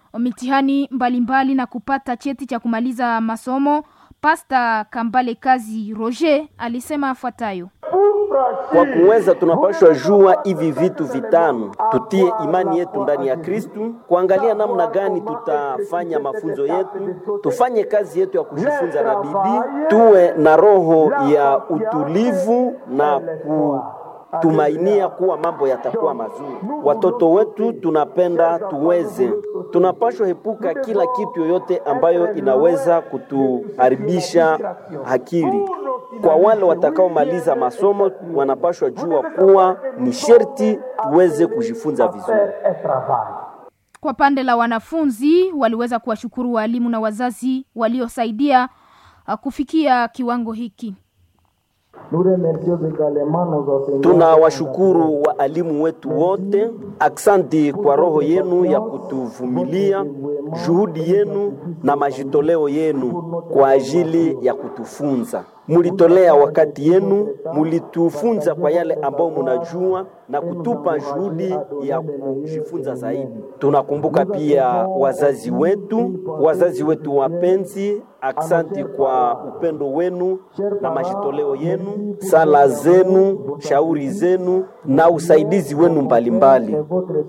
mitihani mbalimbali mbali na kupata cheti cha kumaliza masomo. Pasta Kambale Kazi Roger alisema afuatayo: kwa kuweza tunapashwa jua hivi vitu vitano, tutie imani yetu ndani ya Kristu, kuangalia namna gani tutafanya mafunzo yetu, tufanye kazi yetu ya kujifunza na bidii, tuwe na roho ya utulivu na ku tumainia kuwa mambo yatakuwa mazuri. Watoto wetu tunapenda tuweze, tunapashwa epuka kila kitu yoyote ambayo inaweza kutuharibisha akili. Kwa wale watakaomaliza masomo, wanapashwa jua kuwa ni sherti tuweze kujifunza vizuri. Kwa pande la wanafunzi, waliweza kuwashukuru walimu na wazazi waliosaidia kufikia kiwango hiki. Tunawashukuru waalimu wetu wote, aksanti kwa roho yenu ya kutuvumilia, juhudi yenu na majitoleo yenu kwa ajili ya kutufunza. Mulitolea wakati yenu, mulitufunza kwa yale ambayo munajua na kutupa juhudi ya kujifunza zaidi. Tunakumbuka pia wazazi wetu, wazazi wetu wapenzi, aksanti kwa upendo wenu na majitoleo yenu, sala zenu, shauri zenu na usaidizi wenu mbalimbali mbali.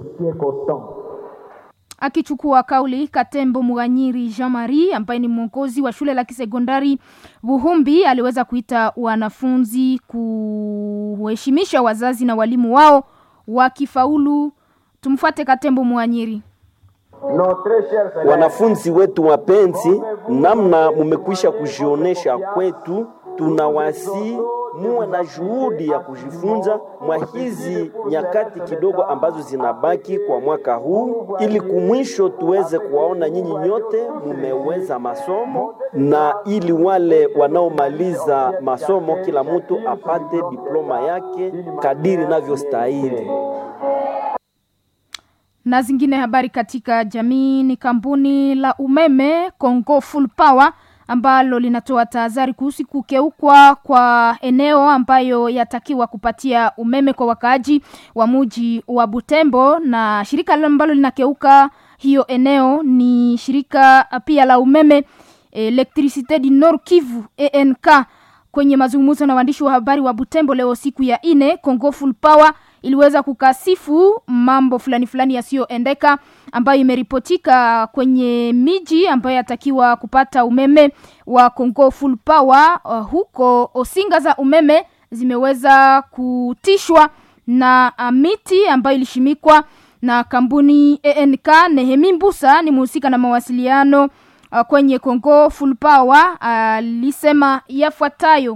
Akichukua kauli Katembo Muganyiri Jean Marie ambaye ni mwongozi wa shule la kisekondari Buhumbi aliweza kuita wanafunzi kuheshimisha wazazi na walimu wao wakifaulu. Tumfuate Katembo Muganyiri. Wanafunzi wetu wapenzi, namna mumekwisha kujionesha kwetu, tunawasi muwe na juhudi ya kujifunza mwa hizi nyakati kidogo ambazo zinabaki kwa mwaka huu, ili kumwisho tuweze kuwaona nyinyi nyote mumeweza masomo, na ili wale wanaomaliza masomo kila mtu apate diploma yake kadiri navyostahili. Na zingine habari katika jamii ni kampuni la umeme Congo Full Power ambalo linatoa tahadhari kuhusu kukeukwa kwa eneo ambayo yatakiwa kupatia umeme kwa wakaaji wa muji wa Butembo, na shirika ambalo linakeuka hiyo eneo ni shirika pia la umeme Electricite du Nord Kivu ENK. Kwenye mazungumzo na waandishi wa habari wa Butembo leo siku ya ine, Congo Full Power iliweza kukasifu mambo fulani fulani yasiyoendeka ambayo imeripotika kwenye miji ambayo yatakiwa kupata umeme wa Congo Full Power. Uh, huko osinga za umeme zimeweza kutishwa na uh, miti ambayo ilishimikwa na kampuni ENK. Nehemi Mbusa ni mhusika na mawasiliano uh, kwenye Congo Full Power alisema uh, yafuatayo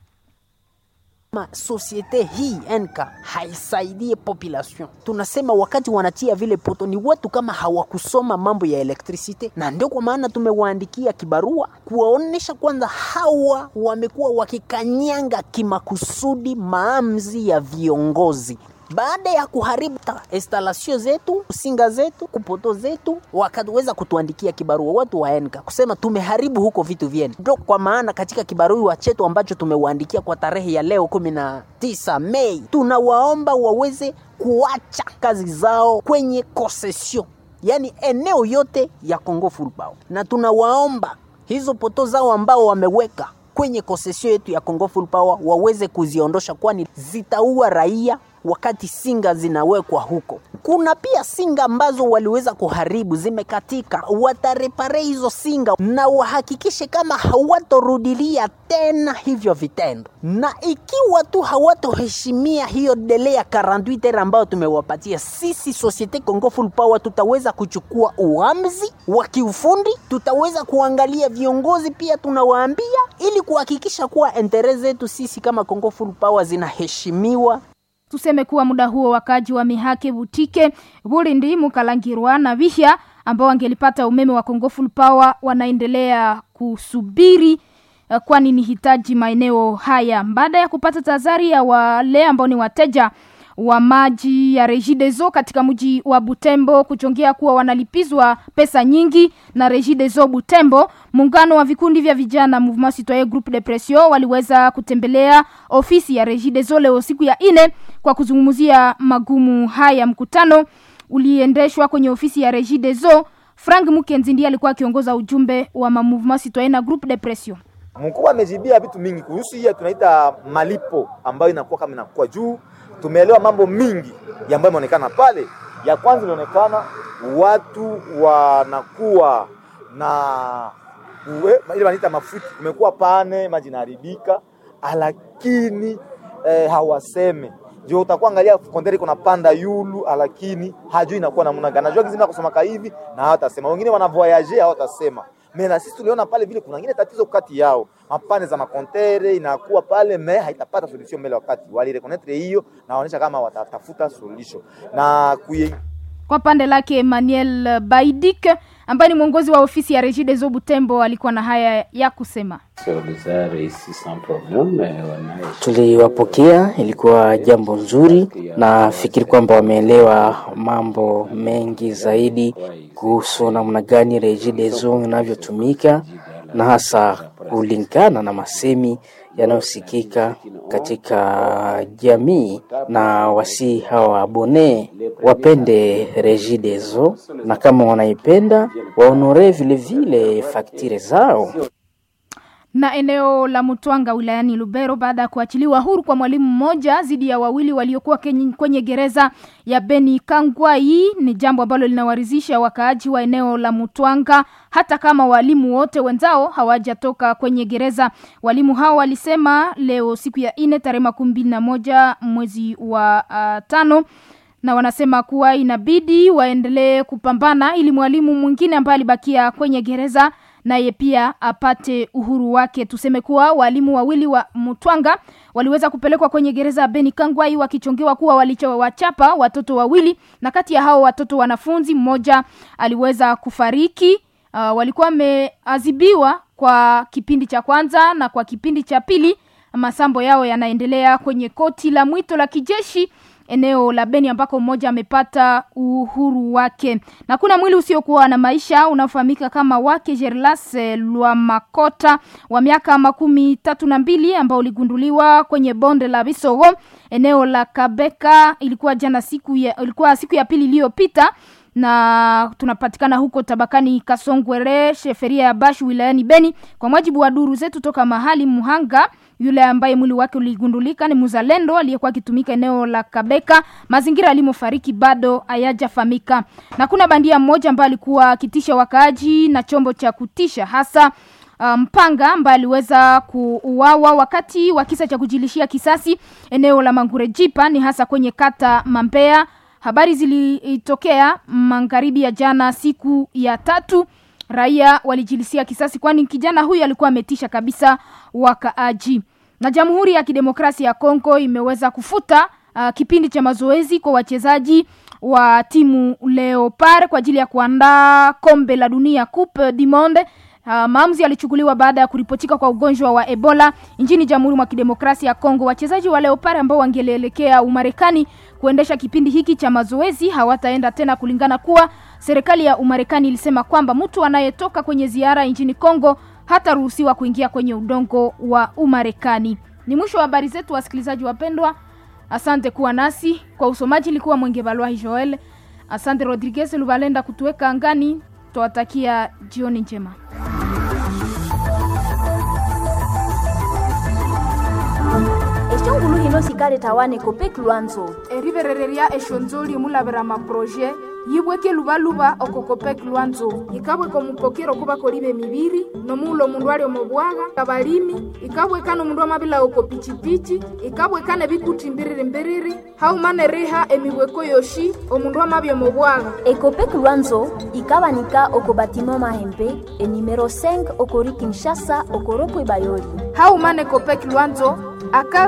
Ma societe hii NK haisaidie population. Tunasema wakati wanatia vile poto ni watu kama hawakusoma mambo ya electricity, na ndio kwa maana tumewaandikia kibarua kuwaonesha kwanza hawa wamekuwa wakikanyanga kimakusudi maamuzi ya viongozi baada ya kuharibu instalasio zetu singa zetu kupoto zetu, wakaweza kutuandikia kibarua watu wa enka kusema tumeharibu huko vitu vyenu. Ndio kwa maana katika kibarua chetu ambacho tumewaandikia kwa tarehe ya leo kumi na tisa Mei, tunawaomba waweze kuacha kazi zao kwenye concession, yani eneo yote ya Congo Full Power, na tunawaomba hizo poto zao ambao wameweka kwenye concession yetu ya Congo Full Power waweze kuziondosha, kwani zitaua raia wakati singa zinawekwa huko. Kuna pia singa ambazo waliweza kuharibu zimekatika, watarepare hizo singa na wahakikishe kama hawatorudilia tena hivyo vitendo, na ikiwa tu hawatoheshimia hiyo dele ya 48 heures ambayo tumewapatia sisi Societe Congo Full Power, tutaweza kuchukua uamuzi wa kiufundi, tutaweza kuangalia viongozi pia tunawaambia, ili kuhakikisha kuwa entere zetu sisi kama Congo Full Power zinaheshimiwa. Tuseme kuwa muda huo wakaji wa Mihake, Butike, Burindi, Mukalangirwa na Vihya ambao wangelipata umeme wa Congo Full Power wanaendelea kusubiri uh, kwani ni hitaji maeneo haya baada ya kupata tahadhari ya wale ambao ni wateja wa maji ya Regideso katika mji wa Butembo kuchongea kuwa wanalipizwa pesa nyingi na Regideso Butembo. Muungano wa vikundi vya vijana Mouvement Citoyen Groupe de Pression waliweza kutembelea ofisi ya Regideso leo siku ya ine kwa kuzungumzia magumu haya. Mkutano uliendeshwa kwenye ofisi ya Regideso Frank Mukenzi ndiye alikuwa akiongoza ujumbe wa ma Mouvement Citoyen na Groupe de Pression. Mkubwa amejibia vitu mingi kuhusu hiyo tunaita malipo ambayo inakuwa kama inakuwa juu. Tumeelewa mambo mingi ambayo imeonekana pale. Ya kwanza inaonekana watu wanakuwa na uwe, ile wanaita mafuti, kumekuwa pane, maji inaharibika, lakini eh, hawaseme ndio utakuwa angalia kondere iko napanda yulu, lakini hajui inakuwa namna gani. Najua kizima kusoma hivi na hawatasema, wengine wana voyage hawatasema. Me na sisi tuliona pale vile kuna ngine tatizo kati yao, mapane za makontere inakuwa pale me haitapata solution mbele wakati wali reconnectre hiyo, na waonyesha kama watatafuta solution na kuye Kwa pande lake Emmanuel Baidik ambaye ni mwongozi wa ofisi ya Regideso Butembo alikuwa na haya ya kusema. Tuliwapokea, ilikuwa jambo nzuri. Nafikiri kwamba wameelewa mambo mengi zaidi kuhusu namna gani Regideso inavyotumika na hasa kulingana na masemi yanayosikika katika jamii, na wasi hawa abone wapende Regideso, na kama wanaipenda waonore vilevile faktire zao na eneo la Mutwanga wilayani Lubero baada ya kuachiliwa huru kwa mwalimu mmoja dhidi ya wawili waliokuwa kenye- kwenye gereza ya Beni Kangwai ni jambo ambalo linawaridhisha wakaaji wa eneo la Mutwanga, hata kama walimu wote wenzao hawajatoka kwenye gereza. Walimu hao walisema leo siku ya ine tarehe makumi mbili na moja mwezi wa uh, tano na wanasema kuwa inabidi waendelee kupambana ili mwalimu mwingine ambaye alibakia kwenye gereza naye pia apate uhuru wake. Tuseme kuwa walimu wawili wa Mutwanga waliweza kupelekwa kwenye gereza ya Beni Kangwai wakichongewa kuwa walichowachapa watoto wawili, na kati ya hao watoto wanafunzi mmoja aliweza kufariki. Uh, walikuwa wameadhibiwa kwa kipindi cha kwanza na kwa kipindi cha pili masambo yao yanaendelea kwenye koti la mwito la kijeshi eneo la Beni ambako mmoja amepata uhuru wake, na kuna mwili usiokuwa na maisha unaofahamika kama wake Gerlas Lwamakota wa miaka makumi tatu na mbili ambao uligunduliwa kwenye bonde la Bisogo eneo la Kabeka. Ilikuwa jana siku ya, ilikuwa siku ya pili iliyopita na tunapatikana huko tabakani Kasongwere, sheferia ya Bashu wilayani Beni. Kwa mujibu wa duru zetu toka mahali Muhanga, yule ambaye mwili wake uligundulika ni mzalendo aliyekuwa akitumika eneo la Kabeka. Mazingira alimofariki bado hayajafahamika, na kuna bandia mmoja ambaye alikuwa akitisha wakaaji na chombo cha kutisha hasa mpanga um, ambaye aliweza kuuawa wakati wa kisa cha kujilishia kisasi eneo la Mangurejipa, ni hasa kwenye kata Mambea. Habari zilitokea magharibi ya jana, siku ya tatu. Raia walijilisia kisasi, kwani kijana huyu alikuwa ametisha kabisa wakaaji. Na Jamhuri ya Kidemokrasia ya Kongo imeweza kufuta uh, kipindi cha mazoezi kwa wachezaji wa timu Leopard kwa ajili ya kuandaa kombe la dunia Coupe du Monde. Uh, maamuzi yalichukuliwa baada ya kuripotika kwa ugonjwa wa Ebola nchini Jamhuri mwa Kidemokrasia ya Kongo. Wachezaji wa Leopard ambao wangelielekea Umarekani kuendesha kipindi hiki cha mazoezi hawataenda tena, kulingana kuwa serikali ya Umarekani ilisema kwamba mtu anayetoka kwenye ziara nchini Kongo hataruhusiwa kuingia kwenye udongo wa Umarekani. Ni mwisho wa habari zetu, wasikilizaji wapendwa. Asante kuwa nasi kwa usomaji, ilikuwa Mwenge Balwahi Joel. Asante Rodriguez Lubalenda kutuweka angani. Tuwatakia jioni njema. eshongulu hino sikale tawane kopek lwanzo eriverereria eshonzoli mulavera maproje yibweke luvaluva okokopek lwanzo ikabweka omupokero kuva kolive miviri nomuulo omundu ali omobwaga kabalimi ikabweka nomundu amavila oko pichipichi ikabweka nebikuti mbiriri mbiriri haumane riha emibweko yoshi omundu amavya omobwaga ekopek lwanzo ikabanika oko batima mahembe enimero 5 okori kinshasa okoropwe bayoli haumane kopek lwanzo aka